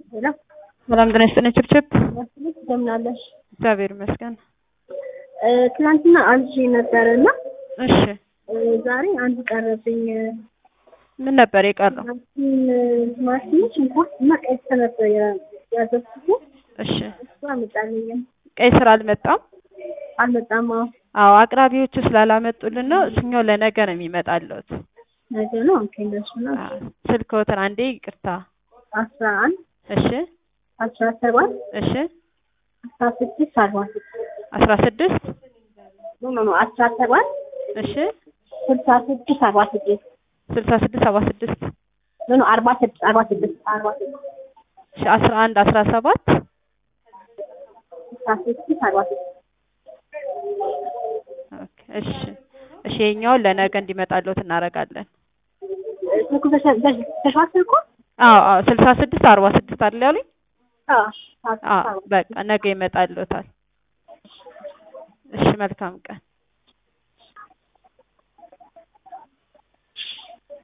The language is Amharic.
ሄሎ ሰላም ጤና ይስጥልኝ። ችብችብ እንደምን አለሽ? እግዚአብሔር ይመስገን። እ፣ ትናንትና አዝዤ ነበረ እና እሺ እ፣ ዛሬ አንድ ቀረብኝ። ምን ነበር የቀረው? ቲማቲም ቲማቲም፣ ሽንኩርት እና ቀይ ስር ነበር ያ- ያዘዝኩት። እሺ እሱ አልመጣልኝም። ቀይ ስር አልመጣም። አልመጣም። አዎ አዎ አቅራቢዎቹ ስላላመጡልን ነው። እሱኛው ለነገ ነው የሚመጣለት። ነገ ነው። ኦኬ እንደሱ ነው። ስልክዎትን አንዴ ይቅርታ። አስራ አንድ እሺ አስራ ሰባት እሺ አስራ ስድስት አርባ ስድስት አስራ ስድስት ኖ ኖ ኖ አስራ ሰባት እሺ ስልሳ ስድስት አርባ ስድስት ስልሳ ስድስት ሰባ ስድስት ኖ ኖ አርባ ስድስት አርባ ስድስት አርባ ስድስት እሺ አስራ አንድ አስራ ሰባት ስልሳ ስድስት አርባ ስድስት ኦኬ እሺ እሺ የኛውን ለነገ እንዲመጣለት እናደርጋለን። ስልኩ ተሸ- ተሸ- ተሸዋል ስልኩ? አዎ አዎ ስልሳ ስድስት አርባ ስድስት አይደል ያሉኝ? አዎ አዎ በቃ ነገ ይመጣልዎታል። እሺ መልካም ቀን።